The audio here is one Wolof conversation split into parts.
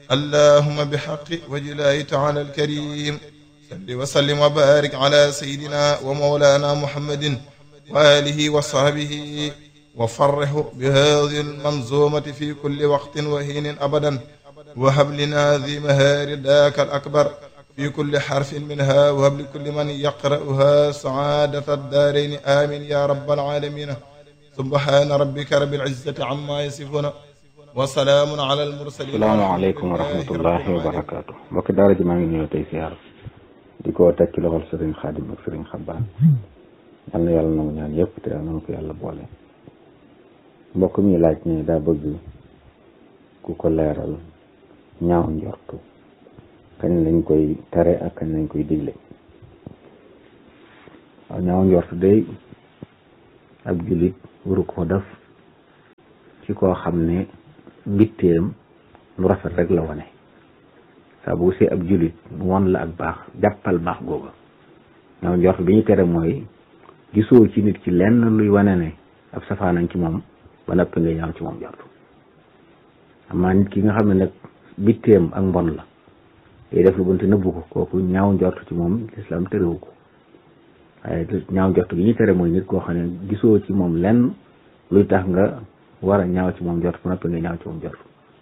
اللهم بحق وجه الله تعالى الكريم صل وسلم وبارك على سيدنا ومولانا محمد وآله وصحبه وفرح بهذه المنظومة في كل وقت وحين أبدا وهب لنا ذي مهار ذاك الأكبر في كل حرف منها وهب لكل من يقرأها سعادة الدارين آمين يا رب العالمين سبحان ربك رب العزة عما يصفون وسلام على المرسلين salaamaaleykum wa rahmatullahi wa barakaatu mbokki daara ji maa ngi ñëw tey siyaar di ko teg ci loxol sëriñ xaadim ak sëriñ xabbaan yal na yàlla nangu ñaan yëpp te yàlla na ko yàlla boole mbokk mi laaj ne daa bëgg ku ko leeral ñaaw njortu kañ lañ koy tere ak kañ lañ koy digle waaw ñaaw njortu day ab jullit waru ko def ci koo xam ne mbitteem lu rafet rek la wane saa bu see ab jullit won la ak baax jàppal baax googa ñaaw njort bi ñu tere mooy gisoo ci nit ki lenn luy wane ne ab safaanañ ci moom ba noppi nga ñaaw ci moom njort amaa nit ki nga xam ne nag bitteem ak mbon la day def lu bonte nëbbu ko kooku ñaaw njort ci moom lislaam terewu ko waaye ñaaw njort gi ñu tere mooy nit koo xam ne gisoo ci moom lenn luy tax nga war a ñaaw ci moom njort ba noppi nga ñaaw ci moom njort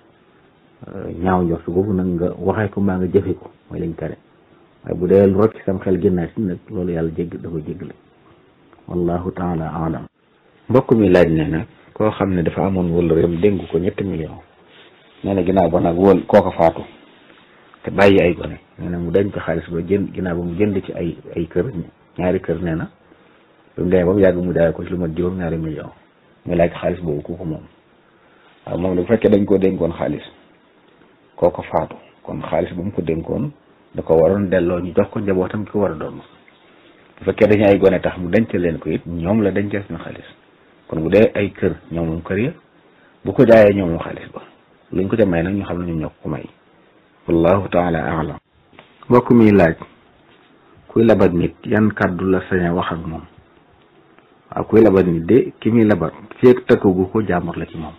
ñaaw njort boobu nag nga waxee ko mbaa nga jëfe ko mooy lañ tere waaye bu dee lu rocc sam xel génnaat si nag loolu yàlla jégg da ko jéggale wallahu taala alam mbokk mi laaj ne nag koo xam ne dafa amoon wala réem dénk ko ñetti million nee na ginnaaw ba nag wóol kooka faatu te bàyyi ay gone nee na mu denc xaalis ba jënd ginnaaw ba mu jënd ci ay ay kër ñaari kër nee na ba mu demee ba mu yàgg mu daay ko ci lu mat juróom ñaari million muy laaj xaalis boobu ku ko moom waaw moom bu fekkee dañ koo dénkoon xaalis kooko faatu kon xaalis bu mu ko dénkoon da ko waroon delloo ñu jox ko njabootam ki ko war a doon bu fekkee dañu ay gone tax mu denc leen ko it ñoom la dencee seen xaalis kon bu dee ay kër ñoom moom kër ya bu ko jaayee ñoom moom xaalis ba luñ ko ca may nag ñu xam ne ñoom ñoo ko may wallahu taala alam mbokk mi laaj kuy labat nit yan kàddu la sañ a wax ak moom waaw kuy labat nit de ki muy labat feeg takkagu ko jaamur la ci moom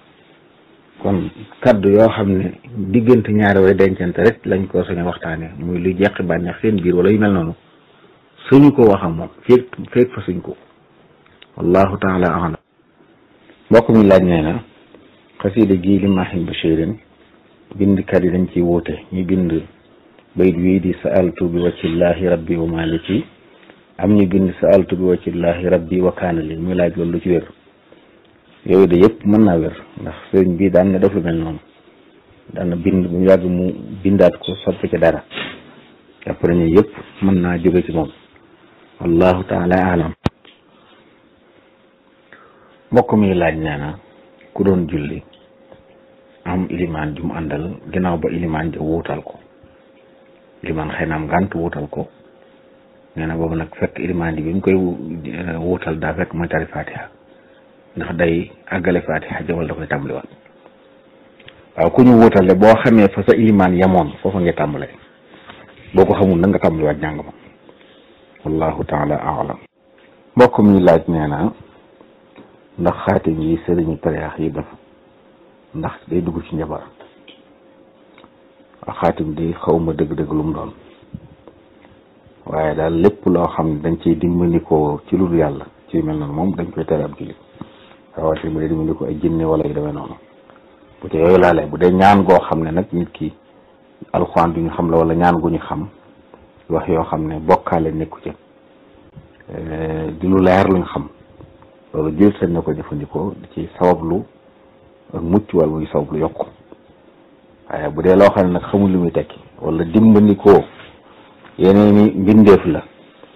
kon kaddu yoo xam ne diggante ñaari way dencante rek lañ ko sañ a waxtaane muy lu jeqi bànneex seen biir wala yu mel noonu suñu ko wax ak moom feeg feeg fa suñ ko wallahu taala alam mbokk mi laaj nee na xasida gii li maahin bashirin bindkat yi dañ ciy wuute ñu bind bayit wii di saaltu bi waccillahi rabbi wa maliki am ñu bind saaltu bi waccillahi rabbi wa kaana li muy laaj loolu lu ci wér yooyu de yëpp mën naa wér ndax sëriñ bi daan na def lu mel noonu daan na bind bu mu yàgg mu bindaat ko soppi ci dara jàpp nañu yëpp mën naa jóge ci moom wallahu taala alam mbokk mi laaj nee na ku doon julli am ilimaan ju mu àndal ginnaaw ba ilimaan ja wuutal ko ilimaan xëy na am ngànt wuutal ko nee na boobu nag fekk ilimaan ji bi mu koy wuutal daa fekk mooy tari fatiha ndax day àggale fatiha jawal da koy tàmbaliwaat waaw ku ñu wuutal de boo xamee fa sa ilimaan yamoon foofa nga tàmbale boo ko xamul na nga tàmbaliwaat jàng ma wallahu taala alam mbokk mi laaj nee na ndax xaatim yi sëriñu tariyaax yi def ndax day dugg ci njabar waaw xaatim di xawma dëgg-dëgg lu mu doon waaye daal lépp loo xam ne dañ ciy dimbandikoo ci lu dul yàlla ci mel noonu moom dañ koy tere ab jullit rawatina bu dee dimbandikoo ay jinne wala yu demee noonu bu dee yooyu laalee bu dee ñaan goo xam ne nag nit ki alxuraan du ñu xam la wala ñaan gu ñu xam wax yoo xam ne bokkaale nekku ci di lu leer luñ xam loolu jël seen na ko jëfandikoo di ci sabablu ak mucc wala muy sabablu yokku waaye bu dee loo xam ne nag xamul lu muy tekki wala dimbandikoo yeneen i mbindeef la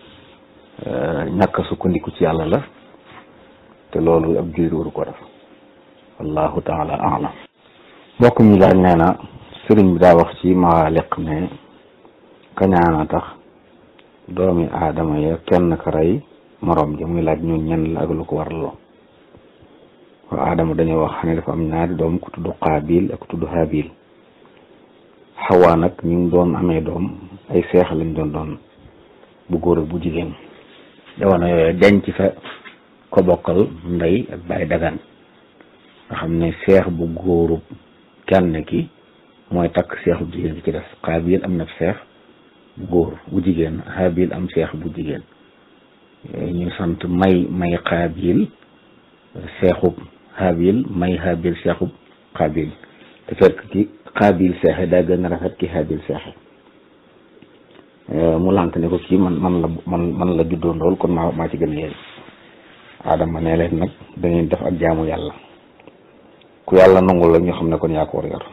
ñàkk sukkandiku ci yàlla la te loolu ab jullit waru ko def wallahu taala alam mbokk mi laaj nee na sëriñ bi daa wax ci maaliq ne kañaana tax doomi aadama ya kenn ka rey moroom ja muy laaj ñun ñen la ak lu ko waraloo waaw aadama dañoo wax ne dafa am ñaari doom ku tudd qaabil ak ku tudd haabil xawaa nag ñu ngi doon amee doom ay seex lañ doon doon bu góor ak bu jigéen jamono yooyu denc fa ko bokkal ndey ak baay dagan nga xam ne seex bu góoru kenn ki mooy takk seex bu jigéen bi ci des xaabil am na seex bu góor bu jigéen xaabil am seex bu jigéen ñu sant may may xaabil seexub xaabil may xaabil seexub xaabil te fekk ki xaabil seexe daa gën a rafet ki xaabil seexe mu lànk ne ko kii man man la man man la juddoo ndool kon maa maa ci gën a yeey aadama ne leen nag dañuy def ak jaamu yàlla ku yàlla nangul la ñu xam ne kon yaa ko war yor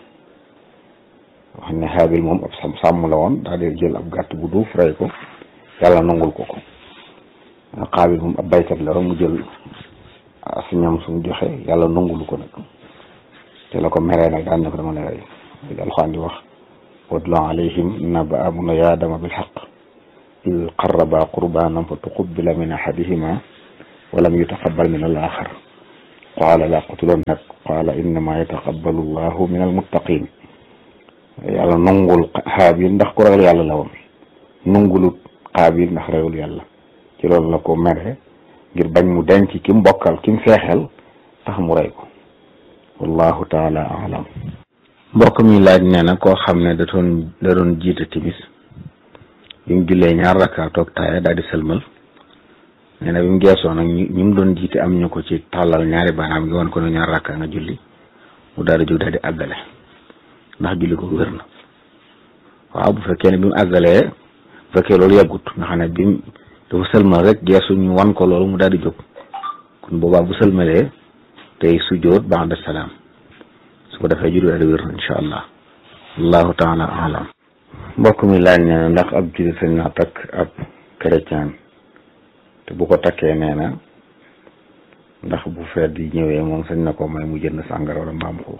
wax ne xaabil moom ab sàmm sàmm la woon daal di jël ab gàtt bu duuf rey ko yàlla nangul ko ko xaabil moom ab baykat la rek mu jël si ñam sumu joxe yàlla nangulu ko nag te la ko meree nag daan ne ko dama ne rey alxuraan di wax watlu alayhim naba abuna yaadama bilxaq id qarraba qurbanan fa tuqubila min ahadihima walam yutaqabal min al axar qaala la qutulannak qaala innama yataqabbalu llahu min almuttaqin yàlla nungul xaabil ndax ku ragal yàlla la woon nungulut xaabil ndax ragul yàlla ci loolu la ko mere ngir bañ mu denc ki mu bokkal ki mu feexel tax mu rey ko wallahu taala alam mbokk mi laaj nee na koo xam ne da doon da doon jiite timis bi mu jullee ñaar rakka toog taaya daal di sëlmal nee na bi mu geesoo nag ñu ñu mu doon jiite am ñu ko ci tàllal ñaari baanaam gi woon ko ne ñaar rakka nga julli mu daal di jóg daal di àggale ndax julli ko wér na waaw bu fekkee ne bi mu àggalee bu fekkee loolu yàggut nga xam ne bi mu dafa sëlmal rek geesu ñu wan ko loolu mu daal di jóg kon boobaa bu sëlmalee tey sujjóot ba'da salaam su ko defee julli daal di wér na incha allah allahu taala alam mbokk mi laaj nee na ndax ab jullit sañ naa takk ab chrétien te bu ko takkee nee na ndax bu feet yi ñëwee moom sañ na ko may mu jënd sàngara wala mbaam xuux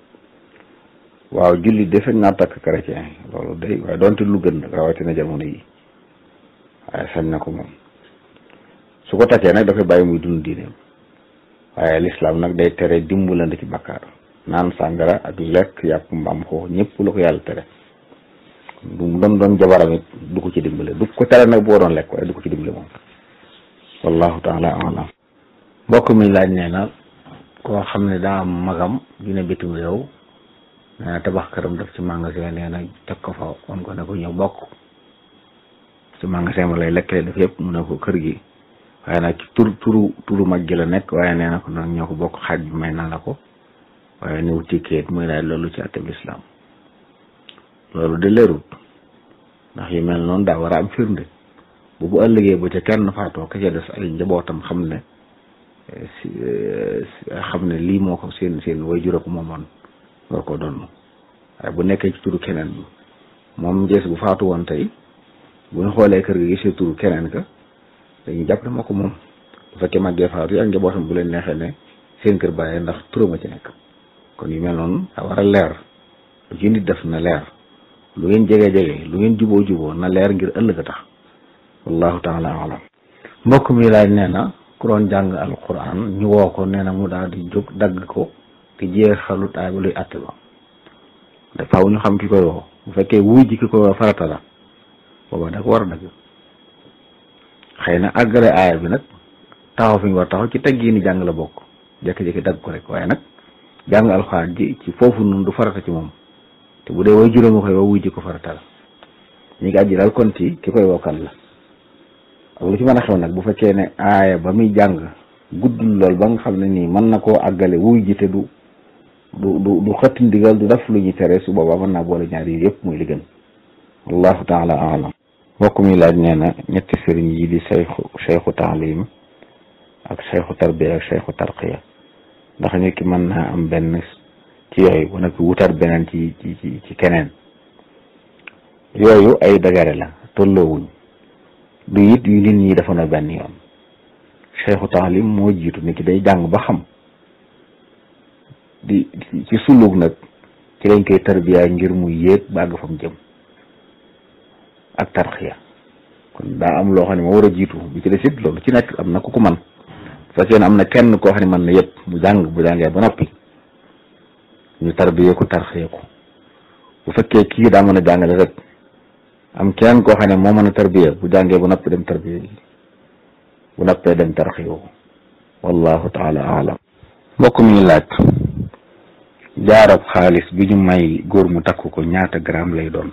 waaw jullit de sañ naa takk chrétien loolu day waaye doonte lu gën nag rawatina jamono yi waaye sañ na ko moom su ko takkee nag dafay bàyyi muy dund diineem waaye lislaam nag day tere dimbalante ci bakkaar naan sàngara ak lekk yàpp mbaam xuux ñëpp la ko yàlla tere du mu doon doon jabaram it du ko ci dimbale du ko tere nag boo doon lekk waaye du ko ci dimbale moom wallahu taala alam mbokk mi laaj nee na koo xam ne daa am magam dina bitim réew nee na tabax këram def ci magasin nee na teg ko fa on ko ne ko ñëw bokk ci magasin ma lay lekkale def yëpp mu ne ko kër gi waaye nag ci tur turu turu mag gi la nekk waaye nee na ko nag ñoo ko bokk xaaj bi may na la ko waaye ni wuti kayit muy laaj loolu ci àtteb lislaam loolu de leerut ndax yu mel noonu daa war a am firnde bu bu ëllëgee ba ca kenn faatoo ka ca des ay njabootam xam ne si xam ne lii moo ko seen seen way jura ko moomoon war ko doon waaye bu nekkee ci turu keneen bi moom jees bu faatu woon tey bu ñu xoolee kër gi gisee turu keneen ka dañuy jàpp ne moo ko moom bu fekkee màggee faatu yi ak njabootam bu leen neexee ne seen kër bàyyee ndax turama ci nekk kon yu mel noonu daa war a leer lu ci nit def na leer lu ngeen jege jege lu ngeen juboo juboo na leer ngir ëllëg a tax wallahu taala alam mbokk mi laaj nee na ku doon jàng alquran ñu woo ko nee na mu daal di jóg dagg ko te jeexalut aay ba luy àtte ba te faaw ñu xam ki koy woo bu fekkee wuy ji ki koy woo farata la booba da ko war a dagg xëy na àggale aaya bi nag taxaw fi ñu war taxaw ci teggi ni jàng la bokk jékki-jékki dagg ko rek waaye nag jàng alxuraan ji ci foofu noonu du farata ci moom te bu dee way juróomi koy woo wuy ji ko farata la ñi ngi àjji daal kon ci ki koy wokkal la ak lu ci mën a xew nag bu fekkee ne aaya ba muy jàng guddul lool ba nga xam ne nii mën na koo àggale wuy ji te du du du du xëtt ndigal du def lu ñuy tere su boobaa mën naa boole ñaar yi yëpp muy li gën wallahu taala alam mbokk mi laaj nee na ñetti sëriñ yi di sayxu sayxu taalim ak sayxu tarbiya ak sayxu tarqiya ndax nit ki mën naa am benn ci yooyu bu nag wutar beneen ci ci ci ci keneen yooyu ay dagare la tolloowuñ du it yu nit ñi dafa na benn yoon sayxu taalim moo jiitu nit ki day jàng ba xam di ci sulug nag ci lañ koy tarbiya ngir mu yéeg ba àgg fa mu jëm ak tarxiya kon daa am loo xam ne moo war a jiitu bi ci des it loolu ci nekk am na ku ko man fekkee ne am na kenn koo xam ne mën na yëpp mu jàng bu jàngee ba noppi ñu tarbiye ko tarxiya ko bu fekkee kii daa mën a jàngale rek am kenn koo xam ne moo mën a tarbiya bu jàngee ba noppi dem tarbiya bu noppee dem tarxiya ko wallahu taala alam mbokk mi laaj jaarab xaalis bi ñu may góor mu takk ko ñaata gramme lay doon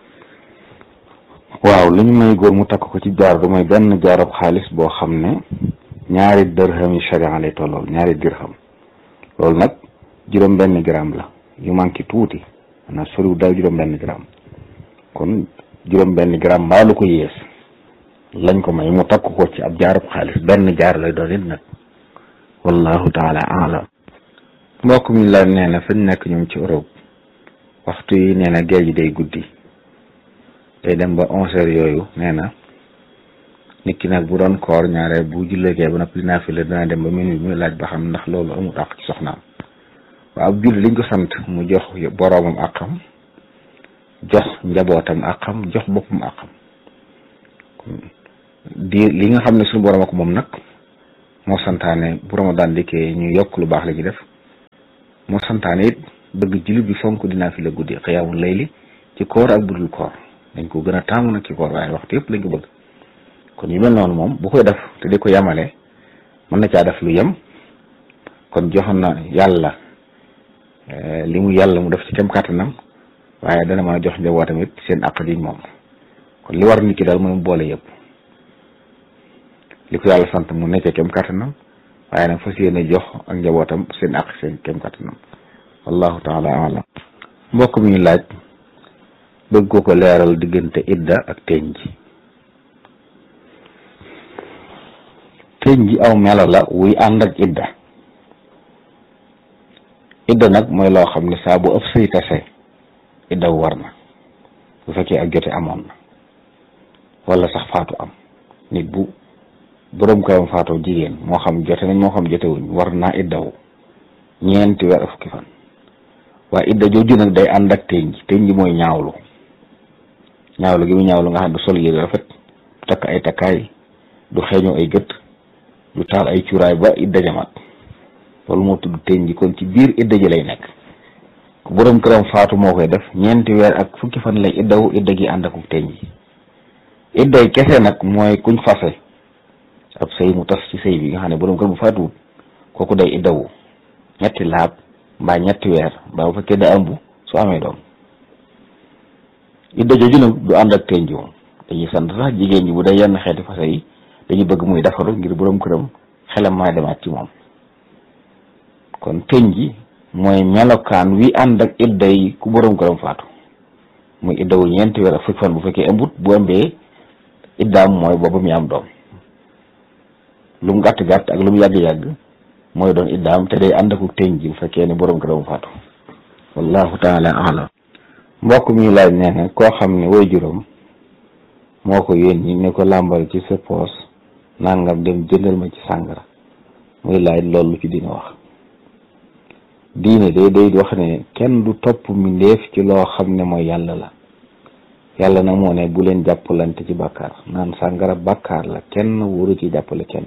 waaw li ñu may góor mu takk ko ci jaar du mooy benn jaarab xaalis boo xam ne ñaari dërham yi sharia lay tollool ñaari dirham loolu nag juróom benn gramme la yu manqué tuuti maanaam soriw daal juróom benn gramme kon juróom benn gramme mbaa lu ko yées lañ ko may mu takk ko ci ab jaarab xaalis benn jaar lay doon it nag wallahu taala alam mbokk mi la nee na fañ nekk ñoom ci Europe waxtu yi nee na géej gi day guddi day dem ba onze heures yooyu nee na nit ki nag bu doon koor ñaare bu jullegee ba noppi dinaa fi la dina dem ba minuit muy laaj ba xam ndax loolu amul àq ci soxnaam waaw ab julli liñ ko sant mu jox boroomam àqam jox njabootam àqam jox boppam àqam di li nga xam ne suñu borom ak moom nag moo santaane bu Ramadan dikkee ñu yokk lu baax la ñu def moo santaane it bëgg jullit bi fonk dinaa fi la guddi xiyaamul layli ci koor ak budul koor dañ ko gën a taamu nag ci koor waaye waxtu yëpp lañ ko bëgg kon yu mel noonu moom bu koy def te di ko yemale mën na caa def lu yem kon joxoon na yàlla li mu yàlla mu def ci kem kàttanam waaye dana mën a jox njabootam it seen àq diñ moom kon li war nit ki daal mën boole yëpp li ko yàlla sant mu nekkee kem kàttanam waaye nag fas yéene jox ak njabootam seen àq seen kem kàttanam wallahu taala alam mbokk mi laaj bëgg ko ko leeral diggante idda ak teñ ji teñ ji aw melo la wuy ànd ak idda idda nag mooy loo xam ne saa bu ëpp sëy tase idda war na bu fekkee ak jote amoon na wala sax faatu am nit bu boroom këram faatoo jigéen moo xam jote nañ moo xam jotewuñ war naa iddawu ñeenti weer fukki fan waaye idda jooju nag day ànd ak teñ ji teñ ji mooy ñaawlu ñaawlu gi mu ñaawlu nga xam du sol yére rafet du takk ay takkaay du xeeñoo ay gët du taal ay cuuraay ba idda jamaat loolu moo tudd teñ ji kon ci biir idda ji lay nekk ku boroom këram faatu moo koy def ñeenti weer ak fukki fan lay iddawu idda gi ànd akuk teñ ji idday kese nag mooy kuñ fase ab sëy mu tas ci sëy bi nga xam ne boroom kër bu faatuwut kooku day iddawu ñetti laab mbaa ñetti weer mbaa bu fekkee da ëmb su amee doom idda jooju nag du ànd ak teñ ji moom dañuy sant sax jigéen ñi bu dee yenn xeeti fase yi dañuy bëgg muy defaru ngir boroom këram xelam maa demaat ci moom kon teñ ji mooy melokaan wi ànd ak idda yi ku boroom këram faatu muy iddawu ñeenti weer ak fukki fan bu fekkee ëmbut bu ëmbee iddaam mooy boobu mi am doom lu mu gàtt gàtt ak lu mu yàgg-yàgg mooy doon iddaam te day ànd ak teñ ji bu fekkee ne boroom këram faatu wallahu taala alam mbokk mi laaj nee na koo xam ne way juróom moo ko yónni ne ko làmbal ci sa poos nangam dem jëndal ma ci sàngara muy laaj loolu ci dina wax diine day day wax ne kenn du topp mbindeef ci loo xam ne mooy yàlla la yàlla nag moo ne bu leen jàppalante ci bàkkaar naan sàngara bàkkaar la kenn wóoru ci jàppale kenn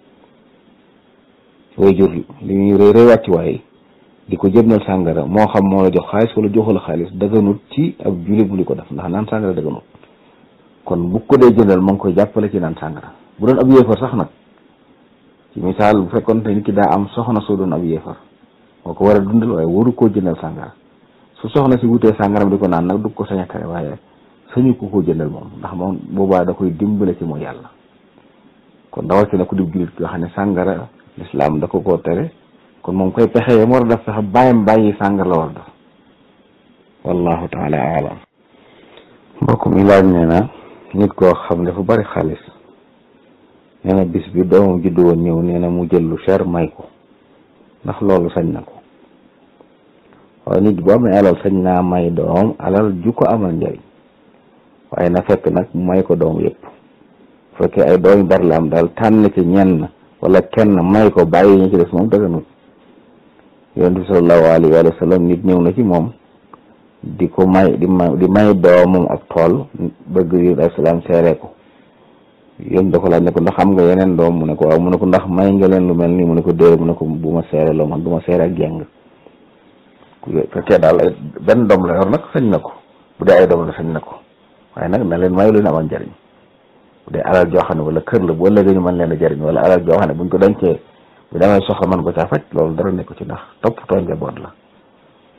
way jur li ñuy rëy rëy wàcc waaye di ko jëndal sàngara moo xam moo la jox xaalis wala joxula xaalis dëgganut ci ab jullit bu di ko def ndax naan sàngara dëgganut kon bu ko dee jëndal moo ngi koy jàppale ci naan sàngara bu doon ab yéefar sax nag ci misaal bu fekkoon te nit ki daa am soxna soo doon ab yéefar moo ko war a dundal waaye waru koo jëndal sàngara su soxna si wutee sàngara di ko naan nag du ko sañ a tere waaye sañu ko koo jëndal moom ndax moom boobaa da koy dimbale ci mooy yàlla kon rawatina ku di jullit yoo xam ne sàngara lislaam da ko koo tere kon moom koy pexe yam war a def sax bàyyam bàyyi sàngara la war a def wallahu taala alam mbokk mi laaj nee na nit koo xam dafa bari xaalis nee na bis bi doomam juddu woon ñëw nee na mu jël lu cher may ko ndax loolu sañ na ko waaye nit bu amee alal sañ naa may doom alal ju ko amal njëriñ waaye na fekk nag mu may ko doom yëpp bu fekkee ay doom yu bari la am daal tànn ci ñenn wala kenn may ko bàyyi ñu ci des moom dëgganut yonent bi sallallahu alayhi wa sallam nit ñëw na ci moom di ko may di may di may doomam ab tool bëgg yu alayhi salaam seere ko yéen da ko laaj ne ko ndax am nga yeneen doom mu ne ko waaw mu ne ko ndax may nga leen lu mel nii mu ne ko déedéet mu ne ko bu ma seere loo man du ma seere ak jàng ku fekkee daal ay benn doom la yor nag sañ na ko bu dee ay doom la sañ na ko waaye nag na leen may lu leen amal njariñ bu dee alal joo xam ne wala kër la bu ëllëgee ñu mën leen a jariñ wala alal joo xam ne buñ ko dencee bu demee soxla man ko caa faj loolu dara nekk ci ndax toppatoo njaboot la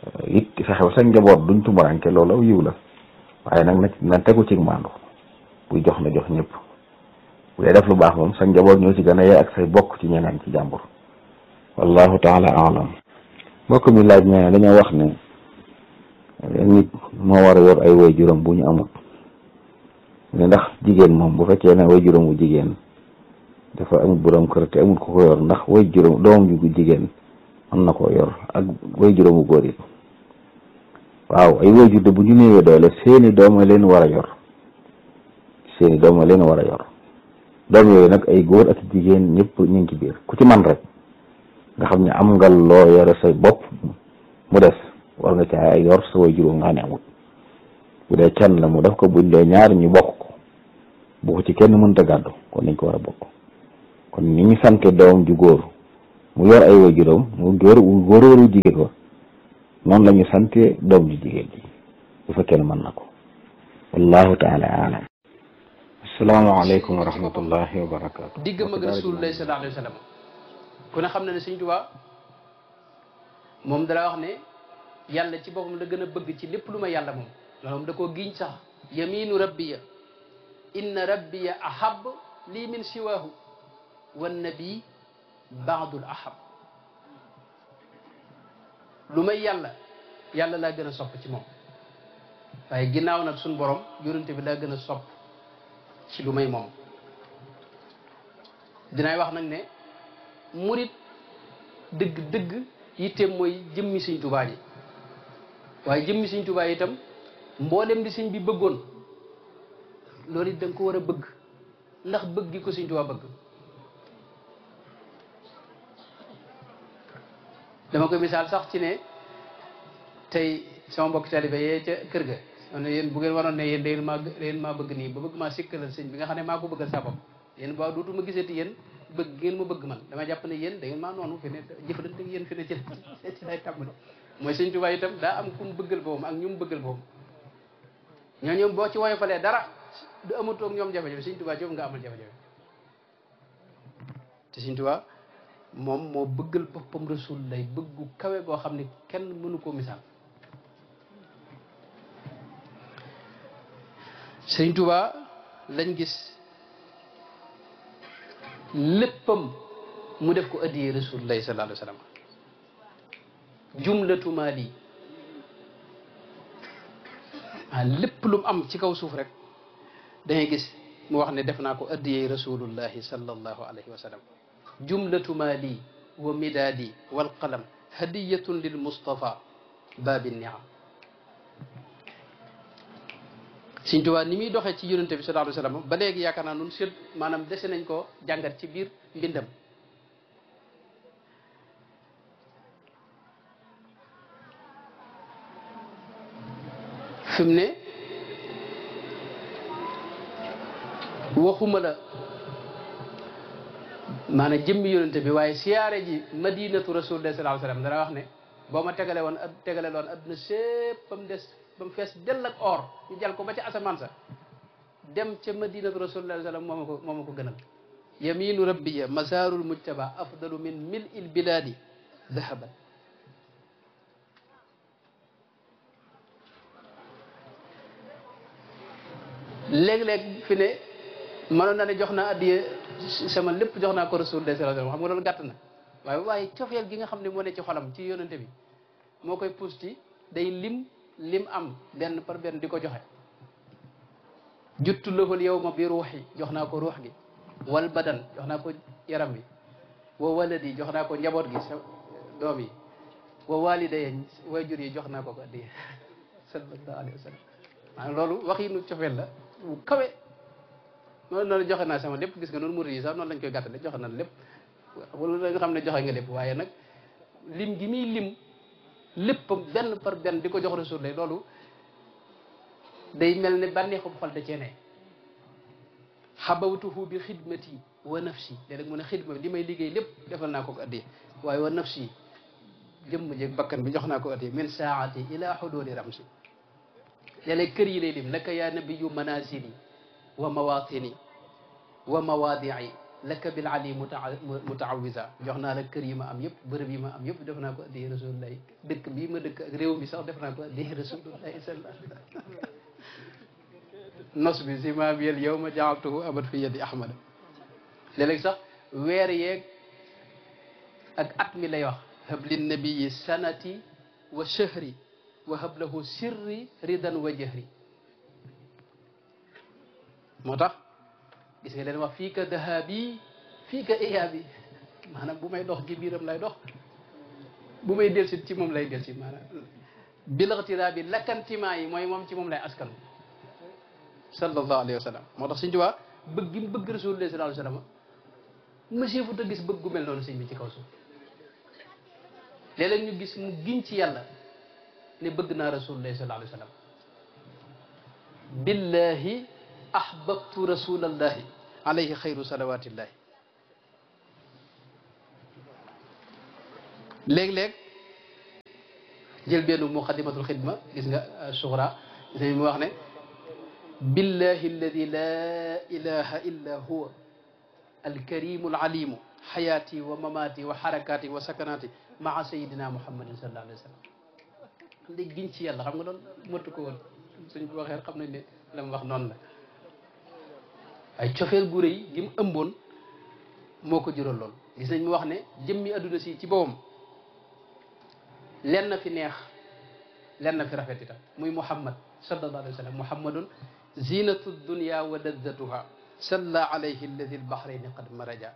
it fexew sa njaboot duñ tumuranke loolu aw yiw la waaye nag na na tegu ci maandu buy jox na jox ñëpp bu dee def lu baax moom sa njaboot ñoo ci gën a yee ak say bokk ci ñeneen ci jàmbur wallahu taala alam mbokk mi laaj ne dañoo wax ne nit moo war a yor ay way juróom bu ñu amul ne ndax jigéen moom bu fekkee ne way juróom bu jigéen dafa amul borom kër te amul ko ko yor ndax way juróom doomam ju jigéen mën na koo yor ak way juróomu góor it waaw ay way jur de bu ñu néewee doole seeni doom a leen war a yor seeni doom a leen war a yor doom yooyu nag ay góor ak jigéen ñëpp ñu ngi ci biir ku ci man rek nga xam ne am nga loo yore sa bopp mu des war nga caa yor sa way juróom nga ne amul bu dee kenn la mu def ko buñ dee ñaar ñu bokk ko bu ko ci kenn mënta gàddu kon nañ ko war a bokk kon ni ñu sante doom ju góor mu yor ay way juróom mu góor góor waru jigéen ko noonu la ñu sante doom ju jigéen ji bu fekkee ne mën na ko wallahu taala alam asalaamaaleykum wa rahmatullahi wa barakaatu diggam ak rasulullahi sallallahu alayhi wa sallam ku ne xam na ne Sëñ Tuubaa moom dara wax ne yàlla ci boppam la gën a bëgg ci lépp lu ma yàlla moom loolu moom da koo giñ sax yaminu rabbiya inna rabbiya ahab lii min siwaahu wan nabi baadul ahab lu may yàlla yàlla laa gën a sopp ci moom waaye ginnaaw nag suñ borom yonente bi laa gën a sopp ci lu may moom dinaay wax nag ne murit dëgg dëgg yitteem mooy jëmmi Sëñ Tuubaa ji waaye jëmmi Sëñ Tuubaa itam mboolem di sëñ bi bëggoon loolu it da nga ko war a bëgg ndax bëgg gi ko Sëñ Tuubaa bëgg dama koy misaal sax ci ne tey sama mbokk taalibe yee ca kër ga ne yéen bu ngeen waroon ne yéen dangeen maa dangeen maa bëgg nii ba bëgg maa sikkalal sëñ bi nga xam ne maa ko bëggal sa bopp yéen ba dootuma gisati yéen bëgg ngeen ma bëgg man dama jàpp ne yéen da ngeen maa noonu fi ne jëfalante ak yéen fi ne ci ci lay tàmbali mooy Sëñ Tuubaa itam daa am ku mu bëggal boppam ak ñu mu bëggal boppam ñoo ñoom boo ci woyofalee dara du amatoo ak ñoom jafe-jafe Sëñ Tuubaa ci nga amal jafe-jafe te Sëñ Tuubaa moom moo bëggal boppam rasul lay bëggu kawe goo xam ne kenn mënu koo misaal Sëñ Tuubaa lañ gis léppam mu def ko addiyee rasulullahi sallallahu alayhi wa sallam jumlatu maali ah lépp lu mu am ci kaw suuf rek dangay gis mu wax ne def naa ko addiyee rasulullahi sallallahu alayhi wa sallam jumlatu maali wa midaadi wal qalam hadiyatun lil mustafa baabi niam Sëñ Tuubaa ni muy doxee ci yonente bi sallallahu alayhi wa sallam ba léegi yaakaar naa nun seet maanaam dese nañ ko jàngat ci biir mbindam fi mu ne waxuma la maanaam jëmmi yonente bi waaye siyaare ji madinatu rasulullah sallallahu alayhi wa sallam dara wax ne boo ma tegale woon tegale loon adduna sépp ba mu des ba mu fees dell ak or ñu jal ko ba ca asamaan sa dem ca madinatu rasulullah sallam moo ma ko moo ma ko gënal yaminu rabbiya masarul mujtaba afdalu min mil il biladi dahaban léeg-léeg fi ne mënoon na ne jox naa addiye sama lépp jox naa ko rasulullah sallallahu alayhi wasallam xam nga loolu gàtt na waaye waaye cofeel gi nga xam ne moo ne ci xolam ci yonente bi moo koy pousse ci day lim lim am benn par benn di ko joxe juttu lahul yawma bi ruuxi jox naa ko ruux gi wal badan jox naa ko yaram bi wa waladi jox naa ko njaboot gi sa doom yi wa walidaya wayjur yi jox naa ko ko addiye sallallahu alayhi wa sallam maanaam loolu wax yi nu cofeel la bu kawe noonu noonu joxe naa sama lépp gis nga noonu murid yi sax noonu lañ koy gàttale joxe na lépp wala la nga xam ne joxe nga lépp waaye nag lim gi muy lim lépp benn par benn di ko jox rasul lay loolu day mel ne bànneexu xol da cee ne xabawtuhu bi xidmati wa nafsi léeg-léeg mu ne xidma li may liggéey lépp defal naa ko ko addi waaye wa nafsi jëmm jeeg bakkan bi jox naa ko addi min saati ila xududi ramsi léeg-léeg kër yi lay lim laka yaa nabiyu manazili wa mawatini wa mawaadii laka bil ali mutaawisa jox naa la kër yi ma am yëpp bërëb yi ma am yëpp def naa ko addi rasulullahi dëkk bii ma dëkk ak réew mi sax def naa ko addi rasulullahi sallallahu alayhi wa sallam nos bi si maa bi yel yow ma jaaltuhu abad fi yadi ahmada léeg-léeg sax weer yeeg ak at mi lay wax habli nabiyi sanati wa shahri wa hablahu sirri ridan wa jahri moo tax gis nga leen wax fii ka dahabi fii ka iyaabi maanaam bu may dox ci biiram lay dox bu may delsit ci moom lay delsit maanaam bilaxtiraa bi lakkantimaa yi mooy moom ci moom lay askan sallallahu alayhi wa sallam moo tax suñ tubaa bëgg gi mu bëgg rasulullah sallallahu alayhi wa sallam monsieur fu ta gis bëgg gu mel noonu sëñ bi ci kaw suuf léeg-léeg ñu gis mu giñ ci yàlla ne bëgg naa rasulullah sallallahu alayhi wa sallam billahi ahbabtu rasulallahi alayhi xayru salawatillahi léeg-léeg jël benn muqaddimatul xidma gis nga suxra gis nga mu wax ne billahi alladi la ilaha illa huwa alkarimu alalimu xayaati wa mamaati wa xarakaati wa sakanaati maa sayidina muhammadin sallallahu alayhi wa sallam léegi giñ ci yàlla xam nga doon mëttu ko woon suñ ko waxee xam nañ ne la mu wax noonu la ay cofeel gu rëy gi mu ëmboon moo ko jural lool gis nañ mu wax ne jëmmi adduna si ci boppam lenn fi neex lenn fi rafet itam muy muhammad sallallahu alayhi wa sallam muhammadun zinatu dunya wa lazzatuha salla alayhi alladi albahrayni qad maraja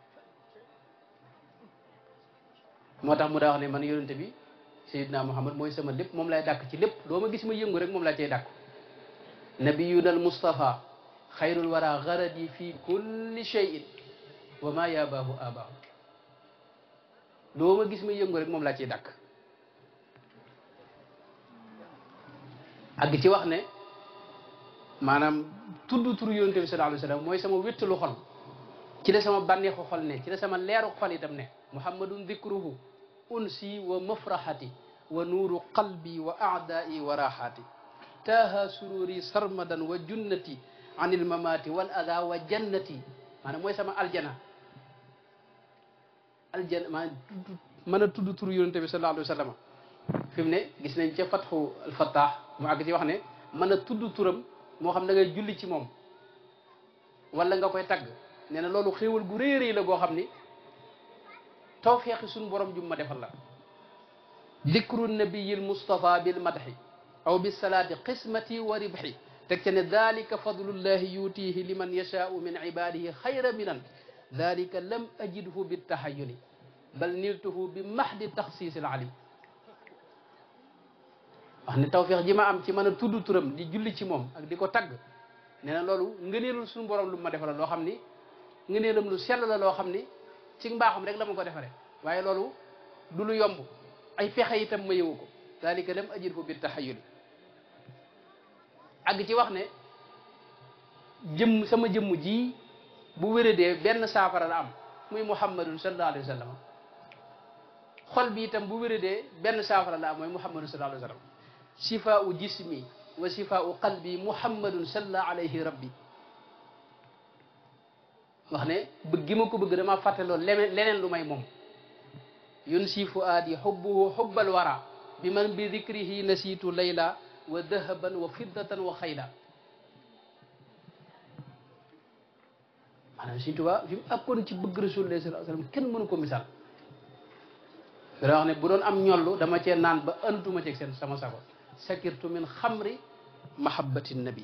moo tax mu daa wax ne man yonente bi sayidna muhammad mooy sama lépp moom lay dàkk ci lépp loo ma gis ma yëngu rek moom laa cay dàkku nabiyuna al mustafa xayrul wara garadi fi kulli cheyin wa ma yabaahu abaahu loo ma gis ma yëngu rek moom laa ciy dàkk àgg ci wax ne maanaam tudd turu yonente bi sallallahu alayhi wa sallam mooy sama wéttalu xol ci la sama bànneexu xol ne ci la sama leeru xol itam ne muhammadun dikruhu unsi wa mafrahati wa nuuru qalbi wa aadai wa raxaati taaha sururi sarmadan wa junnati an il mamati wal ada wa jannati maanaam mooy sama aljana aljana maa mën a tudd turu yonente bi sallallahu alayhi wa sallam fi mu ne gis nañ ca fatxu alfattaax mu àgg ci wax ne mën a tudd turam moo xam da ngay julli ci moom wala nga koy tagg nee na loolu xéewal gu rëy rëy la goo xam ni tawfeexi suñu borom jum ma defal la dikru nabiyil mustafa bil madhi aw bis salaati qismati wa ribhi teg ca ne dalika fadlullahi yutihi liman yashaau min ibadihi xayra minan dalika lam ajidhu bittahayuli bal niltuhu bi mahdi taxsiisil alim wax ne tawfeex ji ma am ci mën a tudd turam di julli ci moom ak di ko tagg nee na loolu ngëneelul suñu borom lu ma defal loo xam ni ngëneelam lu sell la loo xam ni ci mbaaxam rek la ma ko defaree waaye loolu du lu yomb ay pexe itam ma yëwu ko dalika lam ajidhu bittahayuli àgg ci wax ne jëmm sama jëmm ji bu wéradee benn saafara la am muy muhammadun sallallahu alayhi wa sallam xol bi itam bu wéradee benn saafara la am mooy muhammadun sallallahu alayhi wa sallam shifaau jismi wa shifaau qalbi muhammadun salla alayhi rabbi wax ne bëgg gi ma ko bëgg dama fàtte loolu leneen leneen lu may moom yun si fuaadi xubbuhu xubbal wara bi man bi dikrihi nasiitu layla wa dahaban wa fiddatan wa xayla maanaam Sëñ Tuubaa fi mu àggoon ci bëgg Rasulullah sallallahu alayhi wasallam kenn mënu ko misaal dana wax ne bu doon am ñollu dama cee naan ba antuma ceeg seen sama sago sakirtu min xamri mahabbati nabi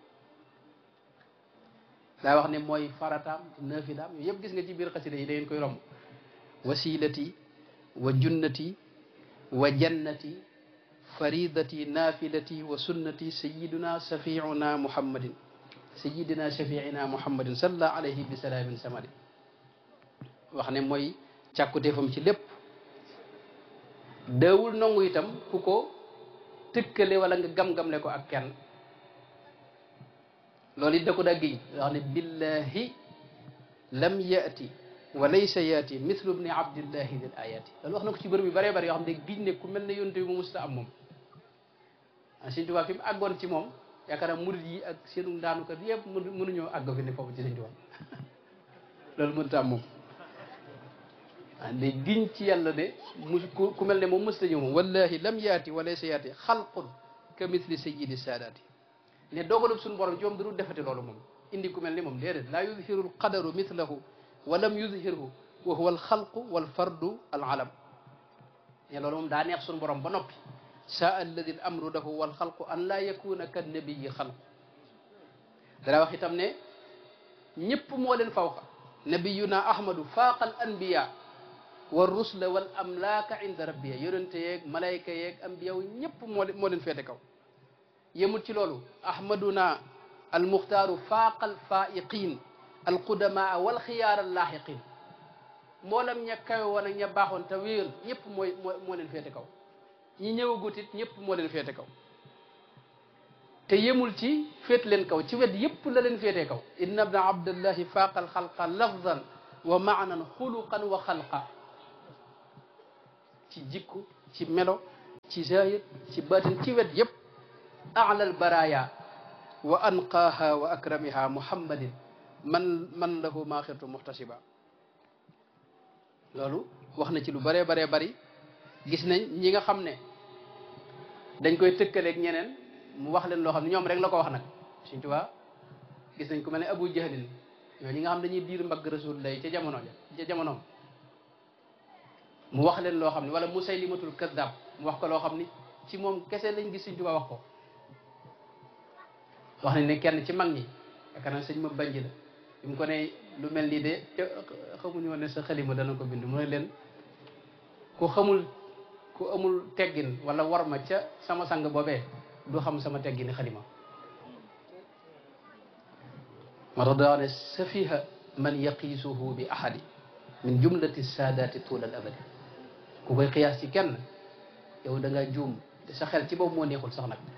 daa wax ne mooy farataam nafilaam yooyu yëpp gis nga ci biir xasida yi da ngeen koy romb wasilati wa junnati wa jannati faridati nafilati wa sunnati sayiduna safiuna muhammadin sayidina shafiina muhammadin salla alayhi bi salaamin samadi wax ne mooy càkkuteefam ci lépp daawul nangu itam ku ko tëkkale wala nga gam-gamle ko ak kenn loolu it da ko daa giñ wax ne billahi lam yati wa laysa yaati mithlu bni abdillahi dil ayati loolu wax na ko ci bërëb yu bëree bëri yoo xam ne giñ ne ku mel ne yonte bi mu musta am moom ah Sëñ Tuubaa fi mu àggoon ci moom yaakaar naa murid yi ak seenu ndaanukat yëpp mënuñoo àgg fi ne foofu ci Sëñ Tuubaa loolu mënta am moom ah ne giñ ci yàlla ne mu ku ku mel ne moom mësta ñëw moom wallahi lam yaati wa laysa yaati xalqun ka mithli sayyidi saadaati ne dogalub suñu borom joom du defati loolu moom indi ku mel ni moom déedéet laa yudhiru alqadaru mithlahu wa lam yudhirhu wa huwa alxalqu walfardu alalam ne loolu moom daa neex suñu borom ba noppi saa alladi al amru lahu walxalqu an laa yakuna ka nabiyi xalqu dana wax itam ne ñëpp moo leen fawqa nabiyuna ahmadu faaqa al anbiya wa rusla wal amlaaka inda rabbiya yonente yeeg malayka yeeg ambiya wu ñëpp moo leen moo leen féete kaw yemul ci loolu ahmaduna almuxtaaru faaqa alfaiqin alqudamaa walxiyaar allaaxiqin mboolam ña kawe woon ak ña baaxoon te wéer ñëpp mooy moo moo leen féete kaw ñi ñëwagut it ñëpp moo leen féete kaw te yemul ci féet leen kaw ci wet yëpp la leen féetee kaw inna bna abdallahi faaqa alxalqa lafdan wa maanan xuluqan wa xalqa ci jikku ci melo ci zahir ci batin ci wet yëpp ala albaraya wa anqaaha wa akramiha muhammadin man man lahu maaxirtu muhtasiba loolu wax na ci lu bëree baree bari gis nañ ñi nga xam ne dañ koy tëkkaleeg ñeneen mu wax leen loo xam ne ñoom rek la ko wax nag Sëñ Tuubaa gis nañ ku mel ne Abu Jahlin ñoo ñi nga xam dañuy diir mbagg Rasulullah ca jamono ja ca jamonoom mu wax leen loo xam ne wala Musaylimatul Kazzab mu wax ko loo xam ni ci moom kese lañ gis Sëñ Tuubaa wax ko wax nañ ne kenn ci mag ñi yaakaar naa sëñ ma banj la bi mu ko ne lu mel nii de te xamuñu woon ne sa xalima dana ko bind mu ne leen ku xamul ku amul teggin wala war ma ca sama sang boobee du xam sama teggini xalima moo tax daa ne safiha man yaqiisuhu bi ahadi min jumlati saadaati tuula al abadi ku koy xiyaas ci kenn yow da nga juum te sa xel ci boobu moo neexul sax nag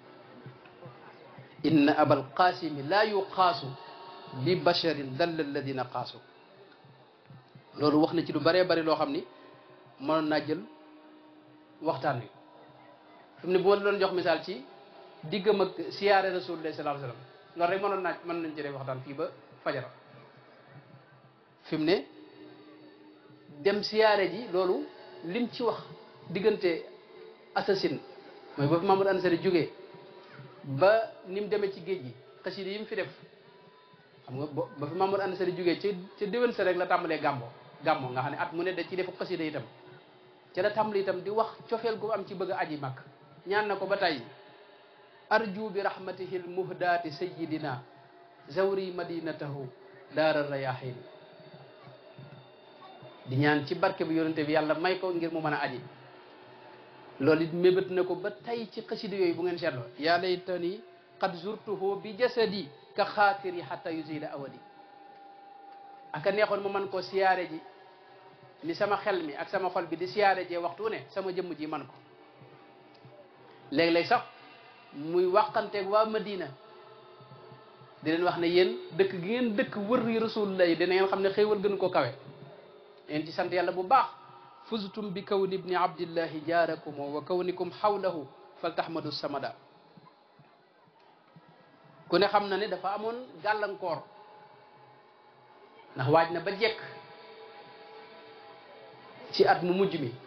inna abal qaasimi laa yuqaasu bi basharin dalla alladina qaasu loolu wax na ci lu bëree bëri loo xam ni mënoon naa jël waxtaan wi fi mu ne bu ma doon jox misaal ci diggam ak siyaare rasulullah sallallahu alayhi wasallam loolu rek mënoon naa mën nañ ci def waxtaan fii ba fajara fi mu ne dem siyaare ji loolu lim ci wax diggante assasine mooy ba fi Mamadou Ansari jógee ba ni mu demee ci géej gi xasida yi mu fi def xam nga ba fi Mamadou Ansari jógee ca ca déwén sa rek la tàmbalee gàmbo gàmmo nga xam ne at mu ne da ci defu xasida itam ca la tàmbali itam di wax cofeel gu am ci bëgg a aji màkk ñaan na ko ba tey arju bi rahmatihi l muhdaati sayidina zawri madinatahu daara rayahin di ñaan ci barke bi yonente bi yàlla may ko ngir mu mën a aji loolu it mébét na ko ba tey ci xasida yooyu bu ngeen seetloo yaa laytani qad zurtuhu bi jasadi ka xaatiri xata yusila awadi aka neexoon ma man koo siyaare ji ni sama xel mi ak sama xol bi di siyaare jee waxtu ne sama jëmm ji man ko léeg-léeg sax muy waxanteeg waa Madina di leen wax ne yéen dëkk gi ngeen dëkk wër yi rasulullah yi dina ngeen xam ne xéewal gën ko kawe yéen ci sant yàlla bu baax fuztum bi kawni ibni abdillahi jaarakum wa kawnikum xawlahu fal tahmadu samada ku ne xam na ne dafa amoon gàllankoor ndax waaj na ba jekk ci at mu mujj mi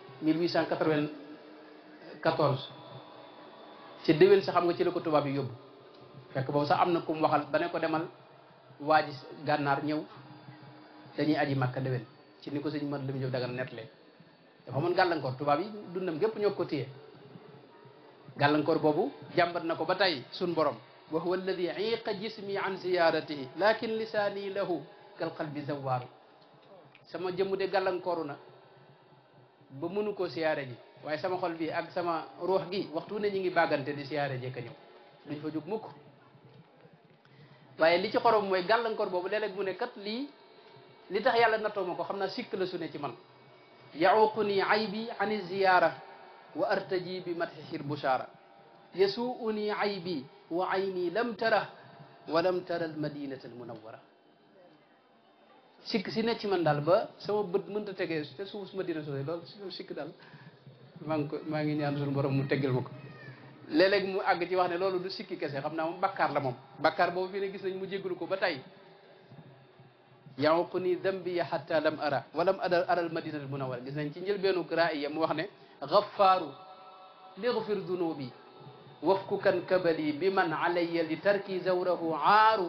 1894 ci déwén sa xam nga ci la ko tubaab yi yóbbu fekk boobu sax am na ku mu waxal ba ne ko demal waaji gànnaar ñëw dañuy aji makka déwén ci ni ko sëñ mat lim jëf dagan nettalee dafa amoon gàllankoor tubaab yi dundam gépp ñoo ko téye gàllankoor boobu jàmbat na ko ba tey sun borom wa huwa alladi iqa jismi an ziyaratihi lakin lisaani lahu kal qalbi zawaaru sama jëmm de gàllankooru na ba mënu koo siyaare ji waaye sama xol bi ak sama ruux gi waxtu ne ñu ngi bàggante di siyaare ji ka ñëw duñ fa jóg mukk waaye li ci xorom mooy gàllankoor boobu léeg-léeg mu ne kat lii li tax yàlla nattoo ma ko xam naa sikk la su ne ci man yaququni aybi ani ziyara wa artaji bi matxihir bushara yasuuni aybi wa ayni lam tara wa lam tara al madinata al munawwara sikk si ne ci man daal ba sama bët mënta tegee te suuf madina sooy loolu sikk daal maa ngi ko maa ngi ñaan suñu borom mu teggal ma ko léeg-léeg mu àgg ci wax ne loolu du sikki kese xam naa moom bakkaar la moom bakkaar boobu fi ne gis nañ mu jéggalu ko ba tey yaququ ni dambiya xatta lam ara walam ada aral madinati munawara gis nañ ci njëlbeenu raaya mu wax ne gaffaaru ligfir dunubi wafku kan kabali bi man alayya li tarki zawrahu aaru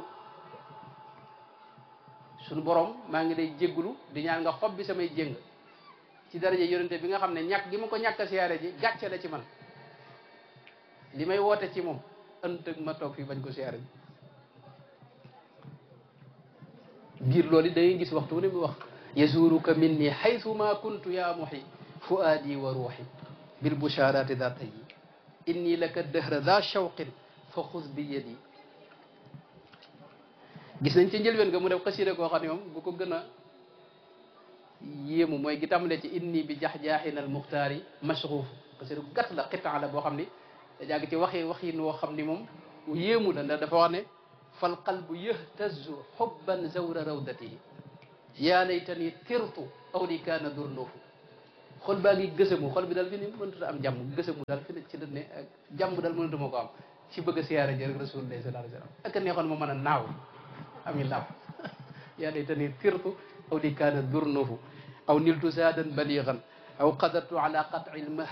suñu borom maa ngi lay jégglu di ñaan nga xob bi samay jéng ci daraja yonente bi nga xam ne ñàkk gi ma ko ñàkk a siyaare ji gàcce la ci man li may woote ci moom ëntëg ma toog fii bañ ko siyaare ji biir loolu da ngay gis waxtu ne mu wax yasuruka minni haythu ma kuntu ya muhi fuaadi wa ruuxi bil busharati da tayi inni laka dëhra da shawqin fa xuz bi yadi gis nañ ci njëlbeen nga mu def xasida koo xam ne moom bu ko gën a yéemu mooy gi tàmbalee ci inni bi jax-jaaxin al muxtaari mashruuf xasida gu gàtt la xitaan la boo xam ni da jàgg ci waxi waxin woo xam ni moom yéemu la ndax dafa wax ne fal qalbu yahtazu xubban zawra rawdatihi yaa laytani tirtu aw li kaana durnuufu xol baa ngi gësamu xol bi daal fi ni mëntuta am jàmm gësamu daal fi ne ci dënne ak jàmm daal mënatu ma ko am ci bëgg a siyaare ji rek rasulullah sallallahu alayhi wa sallam ak neexoon ma mën a naaw ami naaw yaa laytani tirtu aw li kaana durnuufu aw niltu zaadan baligan aw qadartu ala qat'i